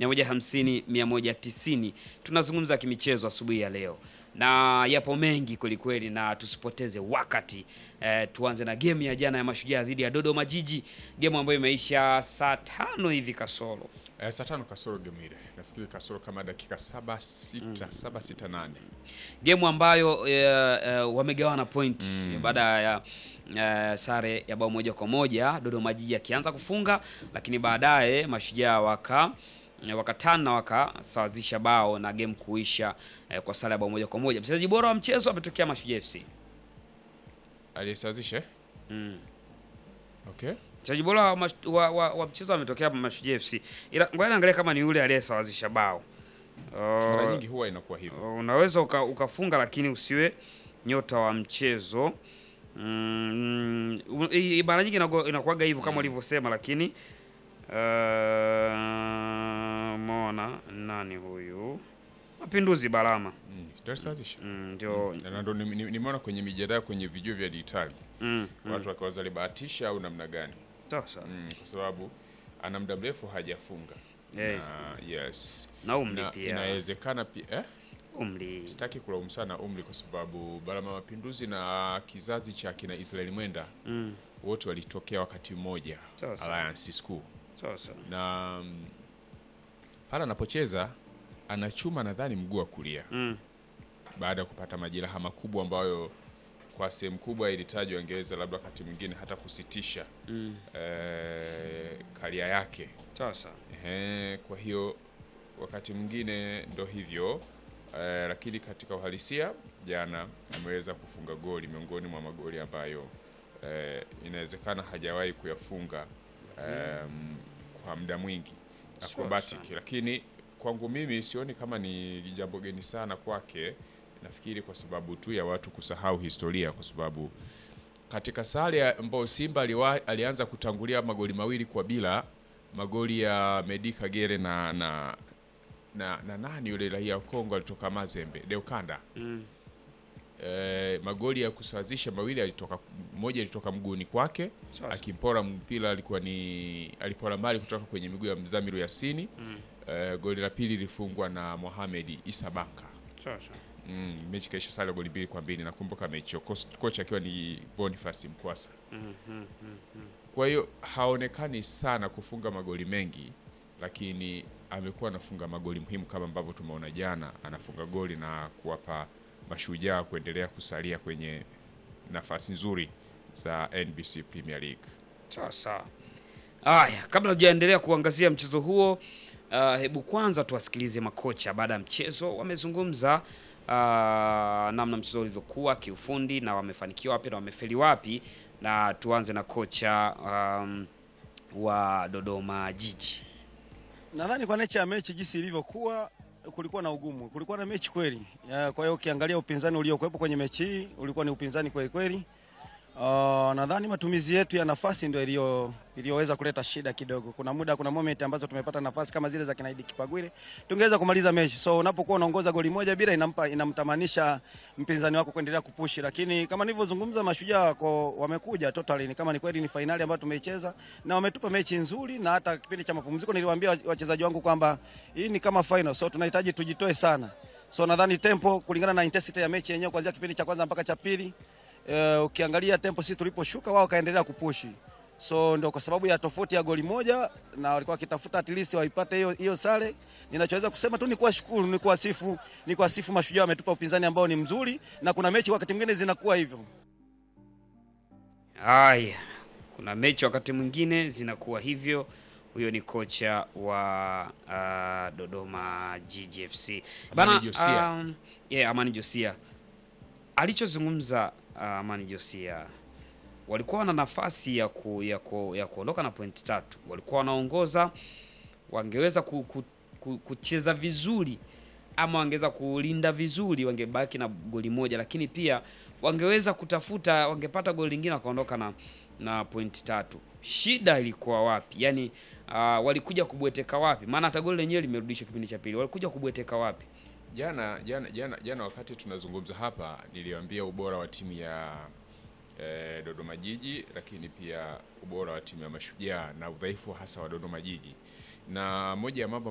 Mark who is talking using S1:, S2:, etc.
S1: 150 190. Tunazungumza kimichezo asubuhi ya leo na yapo mengi kwelikweli, na tusipoteze wakati eh, tuanze na game ya jana ya Mashujaa dhidi ya Dodoma Jiji, game ambayo imeisha saa tano hivi kasoro.
S2: Eh, saa tano kasoro game ile. Nafikiri kasoro kama dakika saba sita, saba sita nane.
S1: Game ambayo eh, eh, wamegawana point baada ya eh, sare ya bao moja kwa moja, Dodoma Jiji akianza kufunga, lakini baadaye Mashujaa waka wakatana na wakasawazisha bao na game kuisha eh, kwa sare ya bao moja kwa moja. Mchezaji bora wa mchezo ametokea Mashujaa FC.
S2: Aliyesawazisha? eh? Okay.
S1: Mchezaji bora wa, mash- wa, wa, wa mchezo ametokea Mashujaa FC, ila ngoja niangalie kama ni yule aliyesawazisha bao.
S2: Mara
S1: Uh,
S2: nyingi huwa inakuwa hivyo.
S1: unaweza uka, ukafunga lakini usiwe nyota wa mchezo mm, u- i- mara nyingi inakuwa- inakuwaga hivyo kama ulivyosema, lakini uh, mona nani huyu Mapinduzi Balama
S2: Mm, ndio alisawazisha.
S1: Mm, ndio
S2: Na ndo ni- ni- nimeona kwenye mijadala kwenye vijua vya dijitali
S1: mm, mm,
S2: watu wakiwaza alibahatisha au namna gani,
S1: sasa
S2: mm, kwa sababu ana muda mrefu hajafunga
S1: Yes.
S2: na, yes.
S1: na umri
S2: Na
S1: pia
S2: inawezekana pia eh?
S1: umri
S2: Sitaki kulaumu sana umri kwa sababu Balama Mapinduzi na kizazi cha kina Israeli Mwenda
S1: mm,
S2: wote walitokea wakati mmoja
S1: Sawa sawa.
S2: Alliance School,
S1: sasa
S2: na mm, pale anapocheza anachuma nadhani mguu wa kulia
S1: mm,
S2: baada ya kupata majeraha makubwa ambayo kwa sehemu kubwa ilitajwa angeweza labda wakati mwingine hata kusitisha
S1: mm,
S2: eh, karia yake.
S1: sasa
S2: Ehe, kwa hiyo wakati mwingine ndo hivyo eh, lakini katika uhalisia jana ameweza kufunga goli miongoni mwa magoli ambayo eh, inawezekana hajawahi kuyafunga em, kwa muda mwingi acrobatic, lakini kwangu mimi sioni kama ni jambo geni sana kwake. Nafikiri kwa sababu tu ya watu kusahau historia, kwa sababu katika sare ambayo Simba aliwa, alianza kutangulia magoli mawili kwa bila magoli ya Medi Kagere na na, na, na nani yule raia wa Kongo alitoka Mazembe Deukanda
S1: mm,
S2: e, magoli ya kusawazisha mawili alitoka mmoja alitoka mguuni kwake
S1: Sasa.
S2: akimpora mpira alikuwa ni alipora mbali kutoka kwenye miguu ya Mdhamiru Yasini
S1: mm,
S2: e, goli la pili lilifungwa na Mohamed Isa Banka
S1: sasa
S2: mm, mechi kaisha sare goli mbili kwa mbili nakumbuka mechi hiyo Kos- kocha akiwa ni Boniface Mkwasa
S1: mm, mm, mm, mm.
S2: kwa hiyo haonekani sana kufunga magoli mengi, lakini amekuwa anafunga magoli muhimu kama ambavyo tumeona jana, anafunga goli na kuwapa mashujaa kuendelea kusalia kwenye nafasi nzuri za NBC Premier League.
S1: Sawa sawa. Haya, kabla hujaendelea kuangazia mchezo huo, uh, hebu kwanza tuwasikilize makocha baada ya mchezo. Wamezungumza uh, namna mchezo ulivyokuwa kiufundi na wamefanikiwa wapi na wamefeli wapi, na tuanze na kocha um, wa Dodoma Jiji.
S3: Nadhani kwa nature ya mechi jinsi ilivyokuwa, kulikuwa na ugumu, kulikuwa na mechi kweli. Ya, Kwa hiyo ukiangalia upinzani uliokuwepo kwenye mechi hii ulikuwa ni upinzani kweli kweli. Uh, nadhani matumizi yetu ya nafasi ndio iliyo iliyoweza kuleta shida kidogo. Kuna muda, kuna moment ambazo tumepata nafasi kama zile za kinaidi Kipagwire, tungeweza kumaliza mechi. So unapokuwa unaongoza goli moja bila, inampa inamtamanisha mpinzani wako kuendelea kupushi, lakini kama nilivyozungumza, mashujaa wako wamekuja totally, ni kama ni kweli ni fainali ambayo tumeicheza na wametupa mechi nzuri, na hata kipindi cha mapumziko niliwaambia wachezaji wangu kwamba hii ni kama final, so tunahitaji tujitoe sana. So nadhani tempo kulingana na intensity ya mechi yenyewe kuanzia kipindi cha kwanza mpaka cha pili Uh, ukiangalia tempo sisi tuliposhuka wao kaendelea kupushi, so ndio kwa sababu ya tofauti ya goli moja, na walikuwa wakitafuta at least waipate hiyo hiyo sare. Ninachoweza kusema tu ni kuwashukuru, ni kuwasifu, ni kuwasifu mashujaa, wametupa upinzani ambao ni mzuri, na kuna mechi wakati mwingine zinakuwa hivyo.
S1: Haya, kuna mechi wakati mwingine zinakuwa hivyo. Huyo ni kocha wa uh, Dodoma Jiji FC
S2: Amani Josia.
S1: um, yeah, Amani Josia alichozungumza uh, Amani Josia, walikuwa na nafasi ya, ku, ya, ku, ya kuondoka na pointi tatu, walikuwa wanaongoza, wangeweza ku, ku, ku, kucheza vizuri ama wangeweza kulinda vizuri, wangebaki na goli moja, lakini pia wangeweza kutafuta, wangepata goli lingine wakaondoka na, na pointi tatu. Shida ilikuwa wapi? Yani uh, walikuja kubweteka wapi? Maana hata goli lenyewe limerudishwa kipindi cha pili, walikuja kubweteka wapi?
S2: Jana jana jana jana, wakati tunazungumza hapa, niliwaambia ubora wa timu ya eh, Dodoma Jiji, lakini pia ubora wa timu ya Mashujaa na udhaifu hasa wa Dodoma Jiji, na moja ya mambo